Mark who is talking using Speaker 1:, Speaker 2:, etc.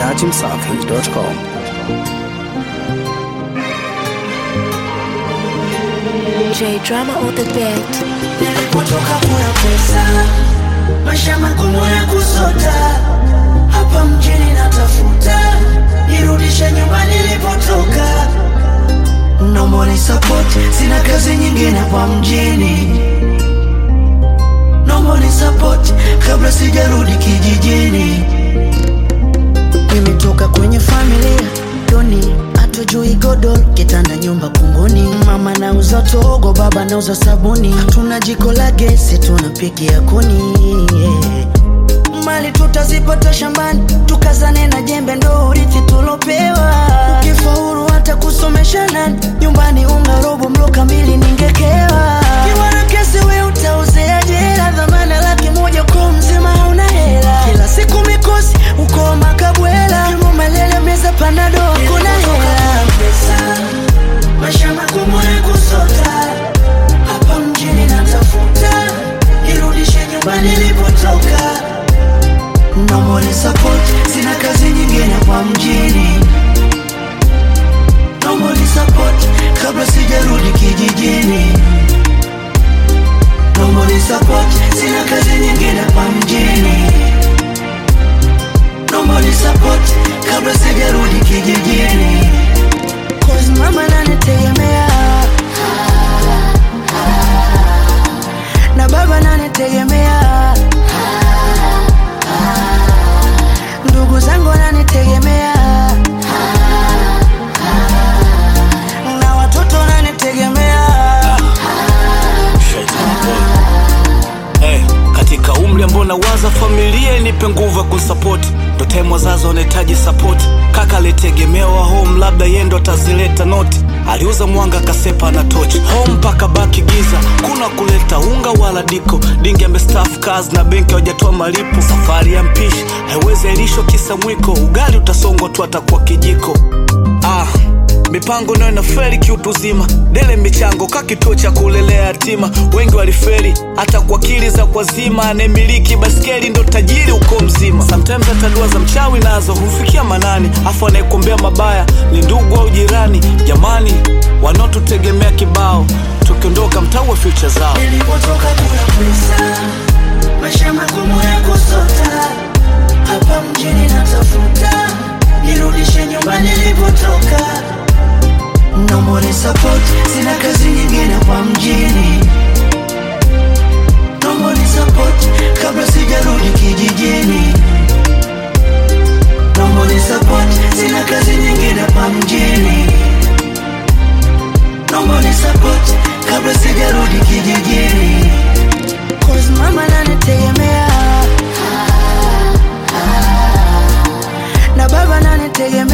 Speaker 1: dachimsafi.com.
Speaker 2: J drama on the beat.
Speaker 3: Nilipotoka kuna pesa, maisha magumu ya kusota, hapa mjini natafuta, nirudishe nyumbani nilipotoka. No money support, sina kazi nyingine hapa mjini. No money support, kabla sijarudi kijijini. Nimetoka kwenye familia doni, hatujui godoro, kitanda, nyumba kunguni. Mama nauza togo, baba nauza sabuni, tuna jiko la gesi, tunapikia kuni yeah. Mali tutazipata shambani, tukazane na jembe, ndo urithi tulopewa. Ukifaulu hata kusomesha nani, nyumbani unga robo, mlo kamili ningekewa. Kiwa na kesi we utauzea jela, dhamana laki moja kwa mzima hauna hela. Kila siku mikosi uko makabwela, kimumelele meza panado hakuna hela. Maisha magumu ya kusota, hapa mjini natafuta, nirudishe nyumbani nilipotoka. No money support, sina kazi nyingine hapa mjini. No money support, kabla sijarudi kijijini. No money support, sina kazi nyingine hapa mjini. No money support, kabla sijarudi kijijini. Cause mama nanitegemea na baba nanitegemea ndugu zangu wananitegemea na watoto wananitegemea
Speaker 4: Hey, katika umri ambao nawaza familia inipe nguvu ya kunsapoti ndo time wazazi wanahitaji sapoti kaka alitegemewa home labda yeye ndo atazileta noti aliuza mwanga kasepa na tochi home mpaka baki giza kuna kuleta unga wala diko dingi amestaff kazi na benki hawajatoa malipo safari ya mpishi haiwezi ailishwa kisa mwiko ugali utasongwa tu atakuwa kijiko ah mipango nayo inaferi kiutuzima dele michango ka kituo cha kulelea yatima wengi waliferi hata kwa akili za kwazima anayemiliki baskeli ndo tajiri uko mzima sometimes hata dua za mchawi nazo humfikia manani afu anayekuombea mabaya ni ndugu au jirani jamani wanaotutegemea kibao tukiondoka mtaue future zao
Speaker 3: nilipotoka kuna pesa maisha magumu ya kusota hapa mjini natafuta nirudishe nyumbani nilipotoka no money support sina kazi nyingine hapa mjini no money support kabla sijarudi kijijini no money support sina kazi nyingine hapa mjini no money support kabla sijarudi kijijini Cause mama nanitegemea na baba nanitegemea